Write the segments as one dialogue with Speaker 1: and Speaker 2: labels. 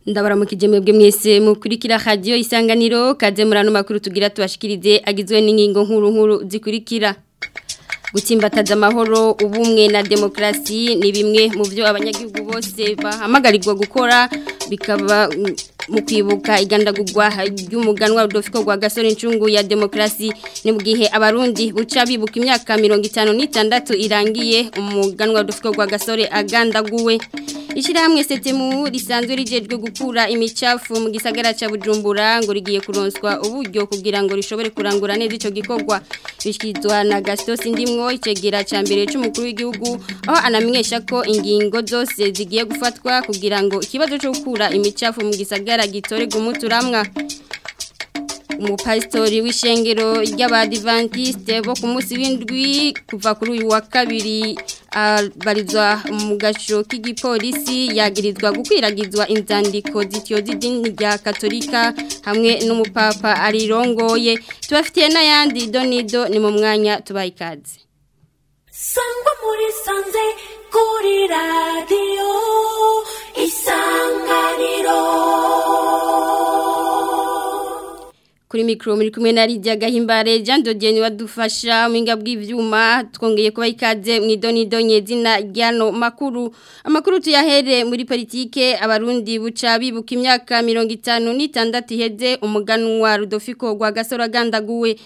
Speaker 1: ndabaramukije mwebwe mwese mukurikira radio isanganiro kaze murano makuru tugira tubashikirize agizwe n'ingingo nkuru nkuru zikurikira gutsimbataza amahoro ubumwe na demokrasi ni bimwe mu byo abanyagihugu bose bahamagarirwa gukora bikaba mu kwibuka igandagurwa ry'umuganwa Rudolfo rwa gasore incungu ya demokrasi ni mu gihe abarundi buca bibuka imyaka mirongo itanu n'itandatu irangiye umuganwa Rudolfo rwa gasore agandaguwe Ishirahamwe setemu risanzwe rijejwe gukura imicafu mu gisagara ca Bujumbura ngo rigiye kuronswa uburyo kugira ngo rishobore kurangura neza ico gikorwa bishikizwa na Gaston Sindimwo icegera ca mbere c'umukuru w'igihugu aho anamenyesha ko ingingo zose zigiye gufatwa kugira ngo ikibazo cyo gukura imicafu mu gisagara gitorega umuturamwa umupasitori w'ishengero ry'abadivantiste bo ku munsi w'indwi kuva kuri uyu wa kabiri barizwa mu gaco k'igipolisi yagirizwa gukwiragizwa inzandiko zityoza idini rya katolika hamwe n'umupapa arirongoye tubafitiye n'ayandi donido ni mu mwanya tubaye ikaze
Speaker 2: sangwa muri sanze kuri radiyo isanganiro
Speaker 1: kuri mikro muri kumwe na Lydia Gahimbare Jean Dodienne wadufasha mwinga bw'ivyuma twongeye kuba ikaze mu idonido nyezina ryano makuru amakuru tuyahere muri politike abarundi buca bibuka imyaka 56 iheze umuganwa Rudolfo rwa gasora gandaguwe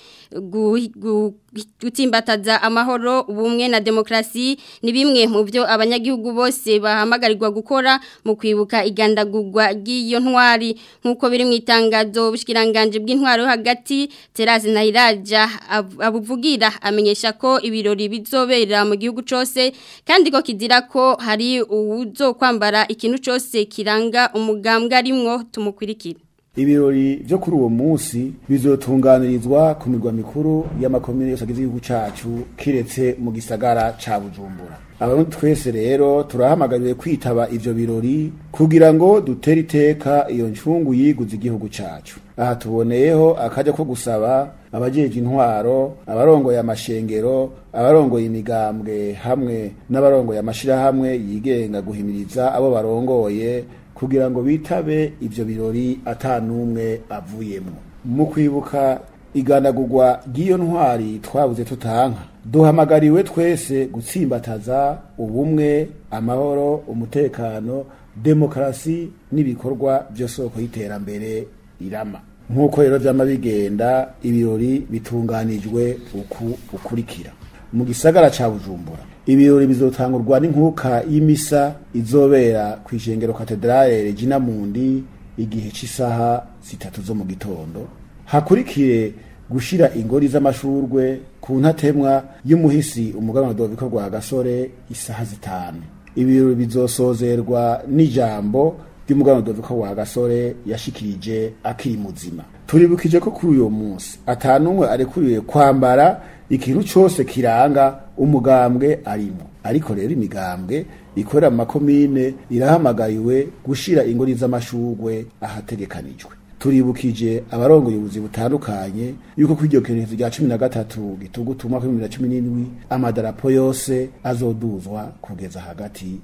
Speaker 1: gutsimbataza amahoro ubumwe na demokrasi ni bimwe mu byo abanyagihugu bose bahamagarirwa gukora mu kwibuka igandagurwa ry'iyo ntwari nk'uko biri mu itangazo bushikiranganje bw'intwaro hagati Terazi Nairaja abuvugira amenyesha ko ibirori bizobera mu gihugu cyose kandi ko kizira ko hari uwuzo kwambara ikintu cyose kiranga umugambwe arimwo tumukurikira
Speaker 3: ibirori byo kuri uwo munsi bizotunganirizwa ku mirwa mikuru y'amakomine yose agize igihugu cacu kiretse mu gisagara ca Bujumbura abarundi twese rero turahamagariwe kwitaba ivyo birori kugira ngo dutere iteka iyo ncungu yiguze igihugu cacu aha tuboneyeho akaja ko gusaba abajeje intwaro abarongoye amashengero abarongoye imigambwe hamwe n'abarongoye amashirahamwe yigenga guhimiriza abo barongoye kugira ngo bitabe ivyo birori atanumwe avuyemo mu kwibuka igandagurwa ry'iyo ntwari twabuze tutanka duhamagariwe twese gutsimbataza ubumwe amahoro umutekano demokarasi n'ibikorwa by'isoko y'iterambere irama nk'uko rero vyama bigenda ibirori bitunganijwe uku ukurikira mu gisagara ca bujumbura ibirori bizotangurwa n'inkuka y'imisa izobera ku ishengero katedrale Regina Mundi igihe cy'isaha zitatu zo mu gitondo hakurikire gushira ingori z'amashurwe ku ntatemwa y'umuhisi umuganwa Doviko rwa gasore isaha zitanu ibirori bizosozerwa n'ijambo ry'umuganwa Doviko rwa gasore yashikirije akiri muzima turibukije ko kuri uyo munsi atanumwe arekuriwe kwambara ikintu cyose kiranga umugambwe arimo ariko rero imigambwe ikorera mu makomine irahamagariwe gushira ingori z'amashurwe ahategekanijwe turibukije abarongoye ubuzi butandukanye yuko kuri iryo kerezo rya cumi na gatatu gitugutu umwaka w'ibihumbi bibiri na cumi n'indwi amadarapo yose azoduzwa kugeza hagati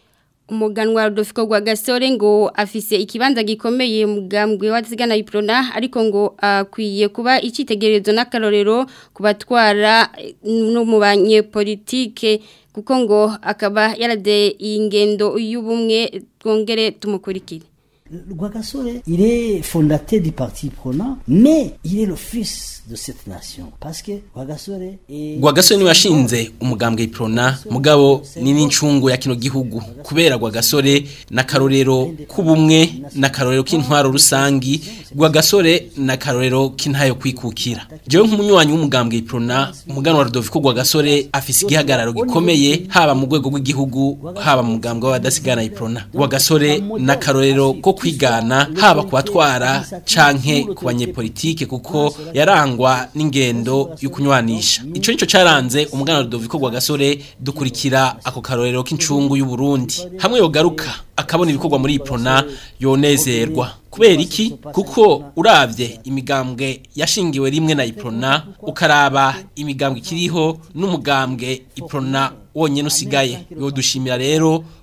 Speaker 1: umuganwa Rudolfo rwa gasore ngo afise ikibanza gikomeye mugambwe watsigana iprona ariko ngo akwiye kuba icitegererezo n'akarorero kubatwara no mu banyepolitike kuko ngo akaba yarade ingendo y'ubumwe twongere tumukurikire
Speaker 4: Rwagasore, il est fondateur du parti prenant, mais il est le fils de cette nation. Parce que Rwagasore est...
Speaker 5: Rwagasore ni washinze umugambwe iprona mugabo ni n'incungu ya kino gihugu kubera Rwagasore na karorero kubumwe na karorero k'intwaro rusangi Rwagasore na karorero k'intayo kwikukira jewe nk'umunywanyi w'umugambwe iprona umugano wa Rudoviko Rwagasore afise igihagararo gikomeye haba mu rwego rw'igihugu haba mu mugambwe w'abadasigana iprona Rwagasore na karorero ko kwigana haba kubatwara canke ku banyepolitike kuko yarangwa n'ingendo yo kunywanisha ico nico caranze umugana Rudoviko Rwagasore dukurikira ako karorero k'incungu y'u Burundi hamwe yogaruka akabona ibikorwa muri iprona yonezerwa kubera iki kuko uravye imigambwe yashingiwe rimwe na iprona ukaraba imigambwe ikiriho n'umugambwe iprona wonyene usigaye yo dushimira rero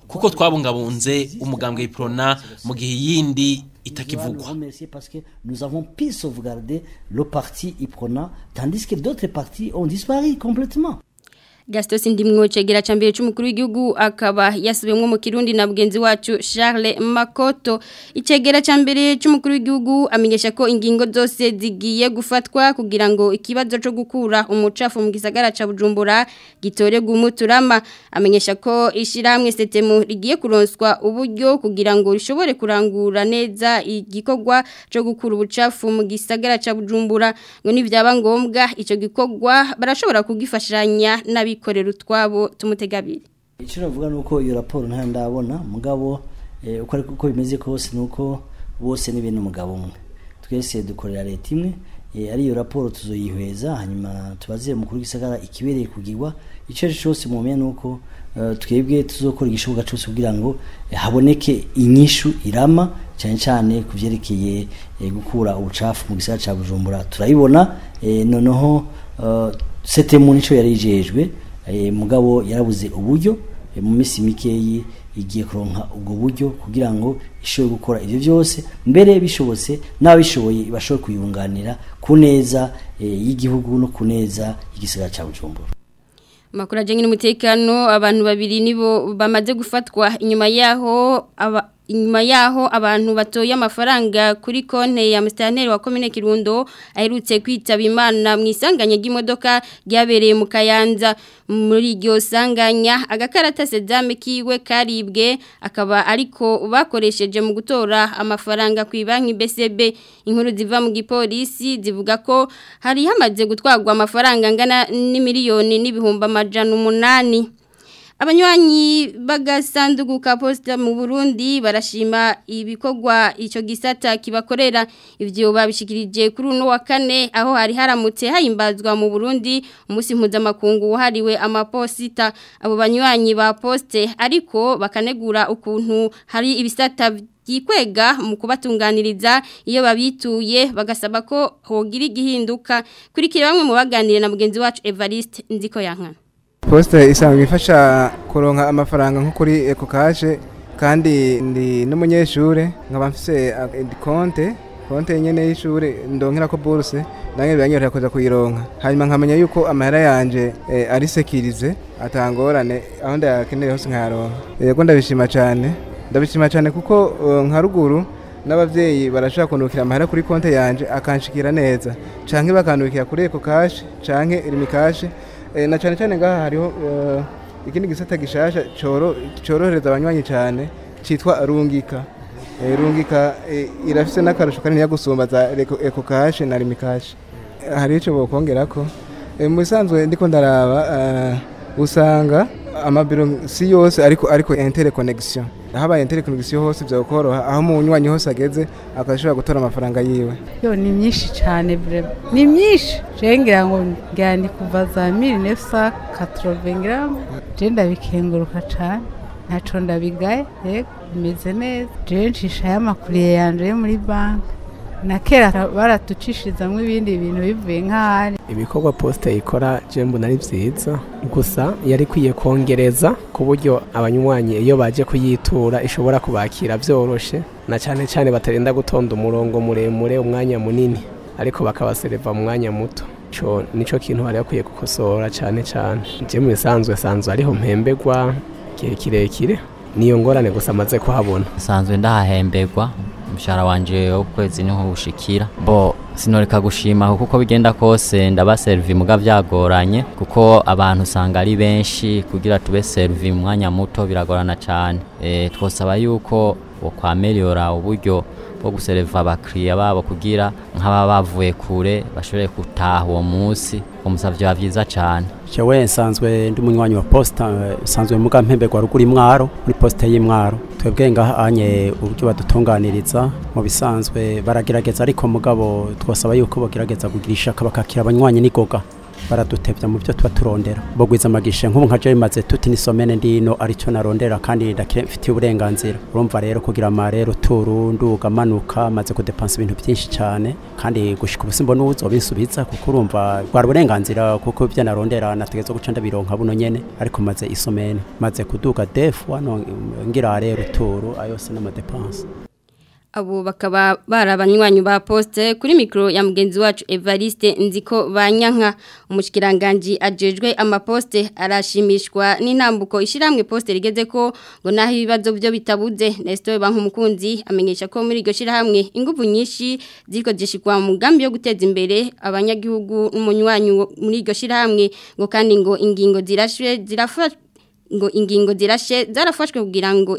Speaker 5: kuko twabungabunze umugambwe iprona mu gihe yindi
Speaker 4: nous
Speaker 5: itakivugwa
Speaker 4: remercier parce que nous avons pu sauvegarder le parti Iprona, tandis que d'autres partis ont disparu complètement.
Speaker 1: Gaston Sindimwo cegera cambere c'umukuru w'igihugu akaba yasubiyemwo mu Kirundi na bugenzi wacu Charles Makoto icegera cambere c'umukuru w'igihugu amenyesha ko ingingo zose zigiye gufatwa kugira ngo ikibazo co gukura umucafu mu gisagara ca Bujumbura gitorerwe umuturama amenyesha ko ishiramwe setemu rigiye kuronswa uburyo kugira ngo rishobore kurangura neza igikorwa co gukura ubucafu mu gisagara ca Bujumbura ngo nivyaba ngombwa ico gikorwa barashobora kugifashanya n'abikorera utwabo tumutegabiri
Speaker 4: icyo navuga ni uko iyo raporo ntayo ndabona mugabo eh, uko ariko uko bimeze kose ni uko bose ni bene umugabo umwe twese dukorera leta imwe eh, ari iyo raporo tuzoyihweza hanyuma tubaze umukuru w'igisagara ikibereye kugirwa icyo ari cyo cyose mumenya ni uko eh, twebwe tuzokora igishoboka cyose kugira ngo eh, haboneke inyishu irama cyane cyane ku byerekeye eh, gukura ubucafu mu gisagara cya bujumbura turayibona eh, noneho eh, setemu nicyo yari yijejwe eh, mugabo yarabuze uburyo eh, mu minsi mikeyi igiye kuronka ubwo buryo kugira ngo ishobore gukora ibyo byose mbere bishobotse n'ababishoboye bashobore kuyunganira ku neza eh, y'igihugu no ku neza y'igisagara cya bujumbura
Speaker 1: Makuru ajyanye n'umutekano abantu babiri nibo bamaze gufatwa inyuma yaho aba inyuma yaho abantu batoye amafaranga kuri konte ya Mustanteri wa Commune Kirundo aherutse kwitaba Imana mu isanganya ry'imodoka ryabereye mu Kayanza muri iryo sanganya agakarata sedame kiwe karibwe akaba ariko bakoresheje mu gutora amafaranga ku banki BCB inkuru ziva mu gipolisi zivuga ko hari hamaze gutwarwa amafaranga angana n'imiliyoni n'ibihumbi amajana umunani Abanywanyi bagasanduku ka posta mu Burundi barashima ibikorwa ico gisata kibakorera ivyo babishikirije kuri uno wa kane aho hari haramutse hayimbazwa mu Burundi umunsi mpuzamakungu wahariwe amaposita abo banywanyi ba poste ariko bakanegura ukuntu hari ibisata yikwega mu kubatunganiriza iyo babituye bagasaba ko hogira igihinduka kurikira bamwe mu baganire na mugenzi wacu Evariste Nziko yankana
Speaker 6: posite isanzwe ifasha kuronka amafaranga nko kuri eko kaje kandi ndi n'umunyeshuri nkaba mfise konte konte nyene y'ishuri ndonkera ko buruse nange biranyorohera kuza kuyironka hanyuma nkamenya yuko amahera yanje eh, ari sekirize atangorane aho ndayakeneye hose nkayaronka yego ndabishima cyane ndabishima cyane kuko uh, nka ruguru n'abavyeyi barashaka kunukira amahera kuri konte yanje akanshikira neza canke bakanukira kuri eko cash canke irimi cash Eh, na cyane cyane ngaha hariho eh, ikindi gisata gishasha coro- corohereza abanywanyi cyane citwa rungika Eh, rungika eh, irafise n'akarusho kanini gusumba za Reko- eko kashe na rimi kashe Eh, hari ico bokongerako Eh, mu bisanzwe ndiko ndaraba eh, usanga amabiro si yose ariko ariko interconnection habaye interconnection hose vyokoroha aho umunywanyi hose ageze akashobora gutora amafaranga yiwe
Speaker 7: yo ni myinshi cyane vrema ni myinshi je ngira ngo ngira ni kuva za 1980 ngira ngo je ndabikenguruka cyane ntaco ndabigaye yego bimeze neza je ncishayo amakuriye yanje yo muri banki na kera baratucishirizamwo ibindi bintu bivuye nk'ahari
Speaker 8: ibikorwa posite ikora jembo nari byiza gusa yari ikwiye kongereza ku buryo abanywanyi iyo baje kuyitura ishobora kubakira byoroshe na cyane cyane batarinda gutonda umurongo muremure umwanya munini ariko bakabasereva mu mwanya muto ico nico kintu bari bakwiye gukosora cyane cyane je mu bisanzwe sanzwe ariho mpembegwa igihe kirekire niyo ngorane gusa amaze kuhabona
Speaker 9: nsanzwe ndahahemberwa umushahara wanje w'ukwezi niho ushikira bo sinoreka gushima kuko bigenda kose ndaba servi muga vyagoranye kuko abantu usanga ari benshi kugira tube servi mu mwanya muto biragorana cyane e, twosaba yuko bokwameliora uburyo bwo gusereva abakiriya babo kugira nk'aba bavuye kure bashobore gutaha uwo munsi umusavyo biba vyiza cane
Speaker 10: jewe nsanzwe ndi umunywanyi wa posta eh, nsanzwe muga mpemberwa ruguru imwaro muri posta y'imwaro twebwe ngahanye uburyo badutunganiriza mu bisanzwe baragerageza ariko mugabo twasaba yuko bagerageza kugira ishaka bakakira abanywanyi n'igoga baradutevya mu byo tuba turondera bogwiza amagishe nk'ubu nka je bimaze tuti nisomene ndino arico narondera kandi ndafitiye uburenganzira urumva rero kugira amarero turu nduga manuka maze kudepansa ibintu byinshi cyane kandi gushika ubusimbo n'uzo binsubiza kuko urumva bwari uburenganzira kuko ibyo narondera nategeza guca ndabironka buno nyene ariko maze isomene maze kuduga defu hano ngira rero turu ayose n'amadepanse
Speaker 1: abo bakaba bari abanywanyi ba poste kuri mikoro ya mugenzi wacu Evariste nziko banyanka umushyikiranganji ajejwe amaposte arashimishwa n'intambuko ishyirahamwe poste rigeze ko ngo naho ibibazo byo bitabuze Nestor Bankumukunzi amenyesha ko muri iryo shyirahamwe ingufu nyinshi ziko zishikwa mu mugambi yo guteza imbere abanyagihugu n'umunywanyi muri iryo shyirahamwe ngo kandi ngo ingingo zirashwe zirafashwe ngo ingingo zirashe zarafashwe kugira ngo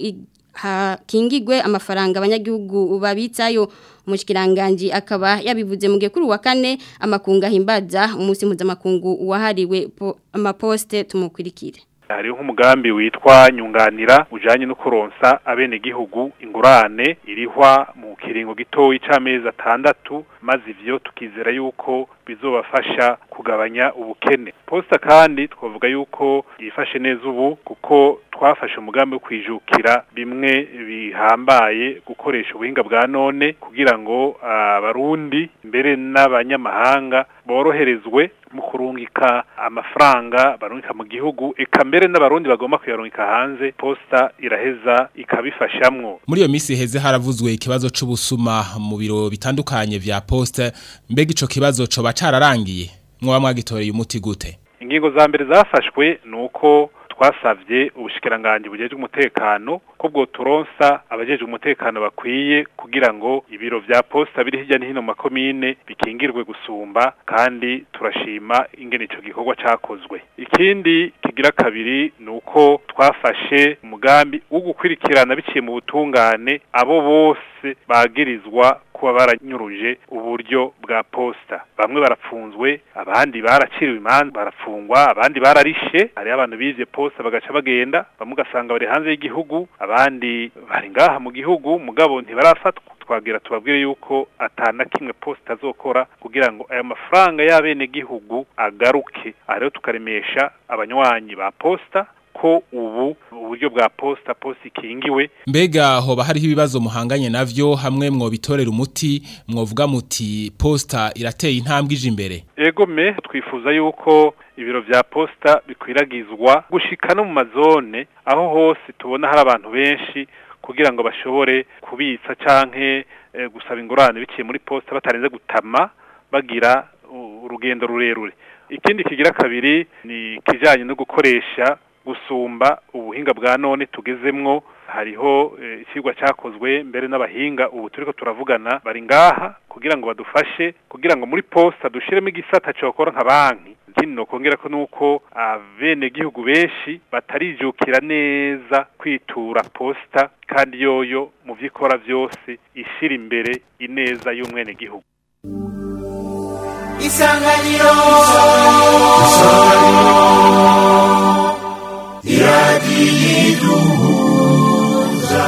Speaker 1: hakingigwe amafaranga abanyagihugu babitsayo umushyikiranganji akaba yabivuze mu gihe kuri uwa kane amakungu ahimbaza umunsi mpuzamakungu wahariwe amaposite tumukurikire
Speaker 11: hariho nk'umugambi witwa nyunganira ujanye no kuronsa abenegihugu ingurane irihwa mu kiringo gitoyi c'amezi atandatu maze ivyo tukizera yuko bizobafasha kugabanya ubukene posta kandi twavuga yuko yifashe neza ubu kuko twafashe umugambi wo kwijukira bimwe bihambaye gukoresha ubuhinga bwa none kugira ngo abarundi mbere n'abanyamahanga boroherezwe mu kurungika amafaranga barungika mu gihugu eka mbere n'abarundi bagomba kuyarungika hanze posta iraheza ikabifashamwo
Speaker 12: muri iyo minsi heze haravuzwe ikibazo c'ubusuma mu biro bitandukanye vya poste mbega ico kibazo coba cararangiye mwoba mwagitoreye umuti gute
Speaker 11: ingingo za mbere zafashwe nuko twasavye ubushikiranganje bujejwe umutekano ko bwo turonsa abajejwe umutekano bakwiye kugira ngo ibiro vya posta biri hirya no hino makomine bikingirwe gusumba kandi turashima ingene ico gikorwa cakozwe ikindi kigira kabiri nuko twafashe umugambi wo gukwirikirana biciye mu butungane abo bose bagirizwa kuba baranyuruje uburyo bwa posta bamwe barapfunzwe abandi baraciriwe imanza barafungwa abandi bararishe hariho abantu bivye posta bagaca bagenda bamwe ugasanga bari hanze y'igihugu abandi bari ngaha mu gihugu mugabo ntibarafatwa twagira tubabwire yuko atana kimwe posta azokora kugira ngo aya mafaranga y'abene gihugu agaruke rero tukaremesha abanywanyi ba posta ko ubu uburyo bwa posta posta ikingiwe
Speaker 12: mbega hoba hariho ibibazo muhanganye navyo hamwe mwobitorera umuti mwovuga muti posta irateye intambwe ije imbere
Speaker 11: ego me twifuza yuko ibiro vya posta bikwiragizwa gushika no mu mazone aho hose tubona hari abantu benshi kugira ngo bashobore kubitsa canke e, gusaba ingurane biciye muri posta batarenze gutama bagira urugendo rurerure ikindi kigira kabiri ni kijanye no gukoresha gusumba ubuhinga bwa none tugezemwo hariho ikigwa cyakozwe mbere n'abahinga ubu turiko turavugana bari ngaha kugira ngo badufashe kugira ngo muri posta dushiremo igisata cokora nka banki ikindi nokongera ko nuko abene gihugu benshi batarijukira neza kwitura posta kandi yoyo mu vyikora vyose ishira imbere ineza y'umwene gihugu
Speaker 2: isanganiro iradiyiduhuza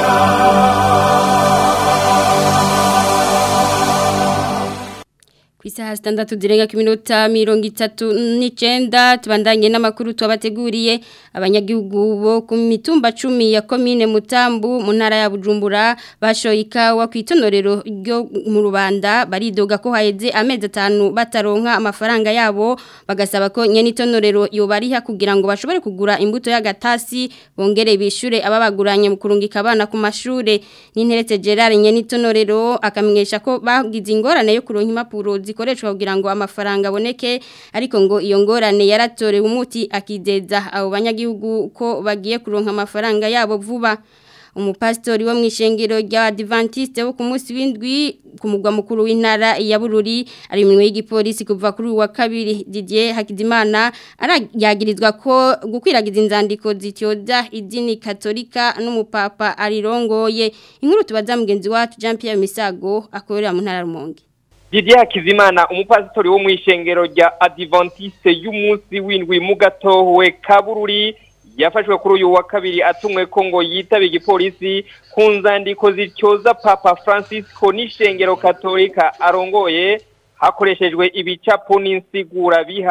Speaker 1: ku isaha zitandatu zirenga ku minota mirongo itatu n'icyenda tubandanye n'amakuru tubabateguriye abanyagihugu bo ku mitumba cumi ya komine mutambu mu ntara ya bujumbura bashoye ikawa ku itonorero ryo mu rubanda baridoga ko haheze amezi atanu bataronka amafaranga yabo bagasaba ko nyene itonorero yobariha kugira ngo bashobore kugura imbuto y'agatasi bongere bishure ababaguranye mu kurungika abana ku mashure n'interetse Gerard nyene itonorero akamenyesha ko bagize ingorane yo kuronka impapuro zikoreshwa kugira ngo amafaranga aboneke ariko ngo iyo ngorane yaratorewe umuti akizeza abo banyagihugu ko bagiye kuronka amafaranga yabo vuba umupasitori wo mu ishengero rya Adventiste wo ku munsi w'indwi ku mugwa mukuru w'intara ya Bururi ari mu y'igipolisi kuva kuri uwa kabiri Didier Hakizimana arayagirizwa ko gukwiragiza inzandiko zityoza idini katolika n'umupapa arirongoye inkuru tubaza mugenzi wacu Jean Pierre Misago akorera mu ntara Rumonge
Speaker 13: Didier Hakizimana umupasitori wo mu ishengero rya Adventiste y'umunsi w'indwi mu gatowe kabururi yafashwe kuri uyu wa kabiri atumwe ko ngo yitabe igipolisi ku nzandiko zityoza papa francisco n'ishengero katolika arongoye hakoreshejwe ibicapo n'insigura biha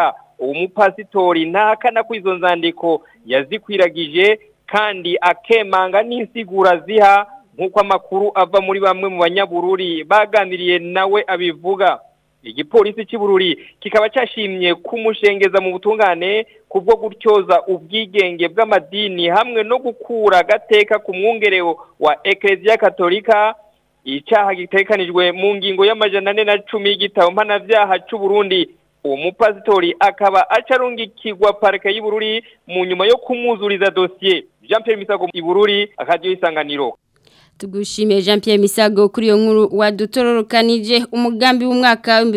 Speaker 13: uwo mupasitori ntahakana ko izo nzandiko yazikwiragije kandi akemanga n'insigura ziha nk'uko amakuru ava muri bamwe mu banyabururi baganiriye nawe abivuga igipolisi cy'ubururi kikaba cyashimye kumushengeza mu butungane kubwo gutyoza ubwigenge bw'amadini hamwe no gukura agateka ku mwungereo wa ekereziya katolika icyaha gitekanijwe mu ngingo y'amajana ane na cumi y'igitabo mpanabyaha cy'uburundi uwo mupasitori akaba acarungikirwa parike y'ubururi mu nyuma yo kumwuzuriza dosiye jean Pierre misago ibururi akadiyo isanganiro
Speaker 1: Tugushimiye Jean Pierre Misago kuri iyo nkuru wadutororokanije umugambi w'umwaka wa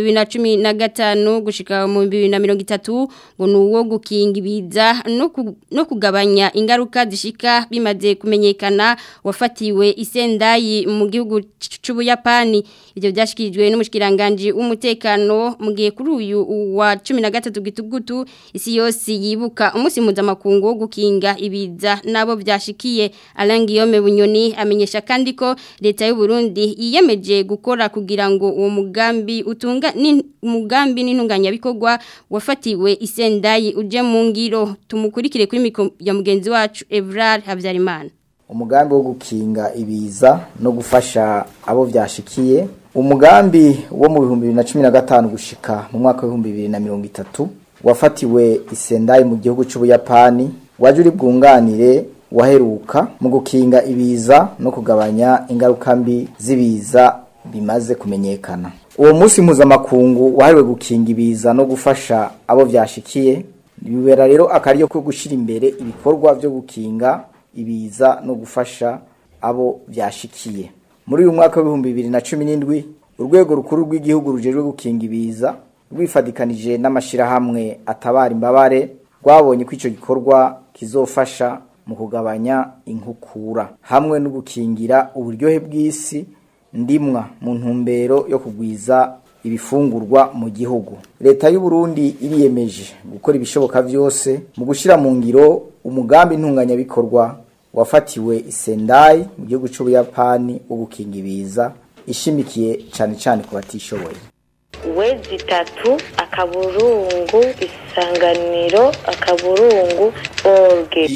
Speaker 1: 2015 gushika mu 2030 ngo nuwo gukinga ibiza no ku, no kugabanya ingaruka zishika bimaze kumenyekana wafatiwe isendayi mu gihugu c'ubuyapani ivyo byashikirijwe n'umushikiranganje w'umutekano mu gihe kuri uyu wa 13 gitugutu isi yose yibuka umunsi mpuzamakungu wo gukinga ibiza nabo byashikiye Alain Guillaume Bunyoni amenyesha kandi ko leta y'u Burundi yiyemeje gukora kugira ngo uwo mugambi utunga ni umugambi n'intunganya bikorwa wafatiwe isendayi uje mu ngiro tumukurikire kuri mikro ya mugenzi wacu Evrar Habyarimana
Speaker 14: umugambi wo gukinga ibiza no gufasha abo byashikiye umugambi wo mu bihumbi bibiri na cumi na gatanu gushika mu mwaka w'ibihumbi bibiri na mirongo itatu wafatiwe isendayi mu gihugu cy'ubuyapani waje uri bwunganire waheruka mu gukinga ibiza no kugabanya ingaruka mbi z'ibiza bimaze kumenyekana uwo munsi mpuzamakungu wahariwe gukinga ibiza no gufasha abo byashikiye bibera rero akaryo ko gushyira imbere ibikorwa byo gukinga ibiza no gufasha abo byashikiye muri uyu mwaka w'ibihumbi bibiri na cumi n'indwi urwego rukuru rw'igihugu rujejwe gukinga ibiza rwifadikanije n'amashyirahamwe atabara imbabare rwabonye ko icyo gikorwa kizofasha mu kugabanya inkukura hamwe no gukingira uburyohe bw'isi ndimwa mu ntumbero yo kugwiza ibifungurwa mu gihugu leta y'u Burundi iriyemeje gukora ibishoboka byose mu gushyira mu ngiro umugambi ntunganyabikorwa wafatiwe isendai mu gihugu cy'ubuyapani wo gukinga ibiza ishimikiye cyane cyane ku batishoboye
Speaker 15: wezi itatu akaburungu isanganiro akaburungu orge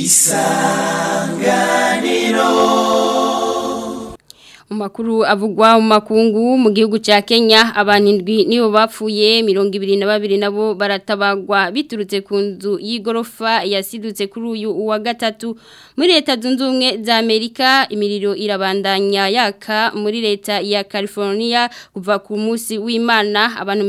Speaker 2: isanganiro
Speaker 1: Umakuru avugwa mu makungu mu gihugu ca Kenya abantu indwi nibo bapfuye 22 nabo baratabagwa biturutse ku nzu y'igorofa yasidutse kuri uyu wa gatatu muri leta zunze ubumwe za Amerika imiriro irabandanya yaka muri leta ya California kuva ku munsi w'Imana abantu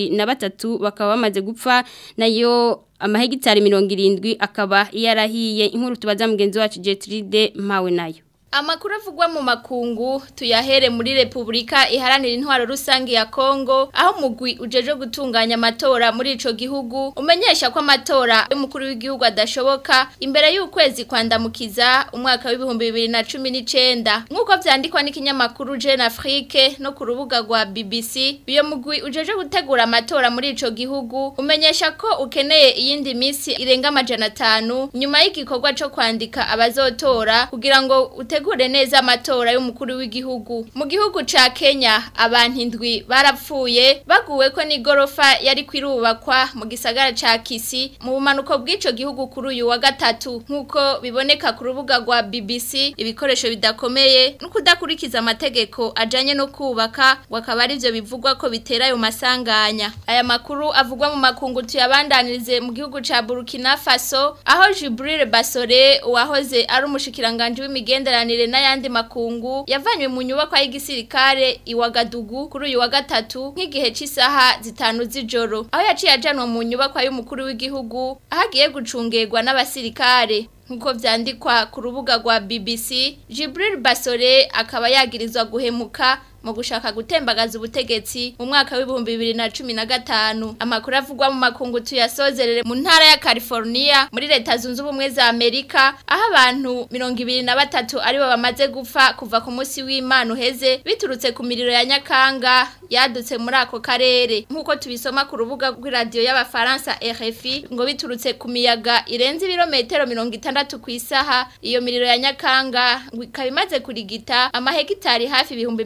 Speaker 1: 23 bakaba bamaze gupfa nayo amahegitari 70 akaba yarahiye inkuru tubaza mugenzi wacu Jetride mpawe nayo
Speaker 16: Amakuru avugwa mu makungu tuyahere muri Republika iharanira intwaro rusangi ya Kongo aho mugwi ujeje gutunganya amatora muri ico gihugu umenyesha ko amatora y'umukuru w'igihugu adashoboka imbere y'ukwezi kwandamukiza umwaka w'ibihumbi bibiri na cumi n'icenda nk'uko vyandikwa n'ikinyamakuru Jeune Afrique no ku rubuga rwa BBC uyo mugwi ujeje gutegura amatora muri ico gihugu umenyesha ko ukeneye iyindi misi irenga amajana atanu nyuma y'igikorwa co kwandika abazotora kugira ngo ute utegure neza amatora y'umukuru w'igihugu mu gihugu ca Kenya abantu indwi barapfuye baguwe ko n'igorofa yari kwirubakwa mu gisagara ca Kisi mu bumanuko bw'ico gihugu kuri uyu wa gatatu nk'uko biboneka ku rubuga rwa BBC ibikoresho bidakomeye no kudakurikiza amategeko ajanye no kubaka wakaba ari byo bivugwa ko bitera ayo masanganya aya makuru avugwa mu makungu tuyabandanirize mu gihugu ca Burkina Faso aho Jibril Basore wahoze ari umushikiranganje w'imigenderanire imigenderanire n'ayandi makungu yavanywe mu nyubako y'igisirikare iwagadugu kuri uyu wa gatatu nk'igihe cy'isaha zitanu z'ijoro aho yaciye ajanwa mu nyubako y'umukuru w'igihugu aho agiye gucungerwa n'abasirikare nkuko vyandikwa ku rubuga rwa BBC Jibril Basore akaba yagirizwa guhemuka mu gushaka gutembagaza ubutegetsi mu mwaka w'ibihumbi bibiri na cumi na gatanu amakuru avugwa mu makungu tuyasozerere mu ntara ya California muri leta zunze ubumwe za Amerika aho abantu mirongo ibiri na batatu aribo bamaze gupfa kuva ku munsi w'Imana uheze biturutse ku miriro ya Nyakanga yadutse muri ako karere nk'uko tubisoma ku rubuga rw'iradiyo y'abafaransa RFI ngo biturutse ku miyaga irenze ibirometero mirongo itandatu ku isaha iyo miriro ya Nyakanga ngo ikaba imaze kurigita amahegitari hafi ibihumbi mirongo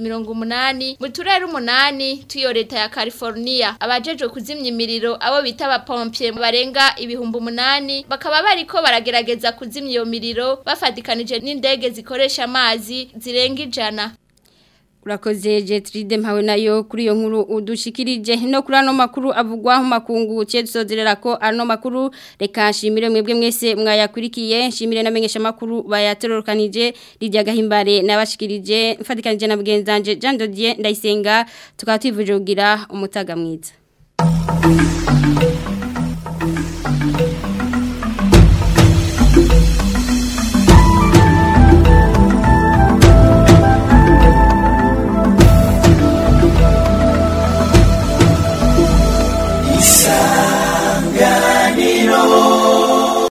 Speaker 16: umunani mu turere umunani tuyo leta ya California abajejwe kuzimya imiriro abo bita abapompier barenga ibihumbi umunani bakaba bariko baragerageza kuzimya iyo miriro bafatikanije n'indege zikoresha amazi zirenga ijana
Speaker 1: Urakoze Jetride mpawe nayo kuri iyo nkuru udushikirije no kuri ano makuru avugwa mu makungu cye dusozerera ko ano makuru reka nshimire mwebwe mwese mwayakurikiye nshimire namenyesha makuru bayaterorokanije Lydia Gahimbare nabashikirije mfatikanije na bwenzanje Jean Dodier ndayisenga tukaba twivuje kugira umutaga mwiza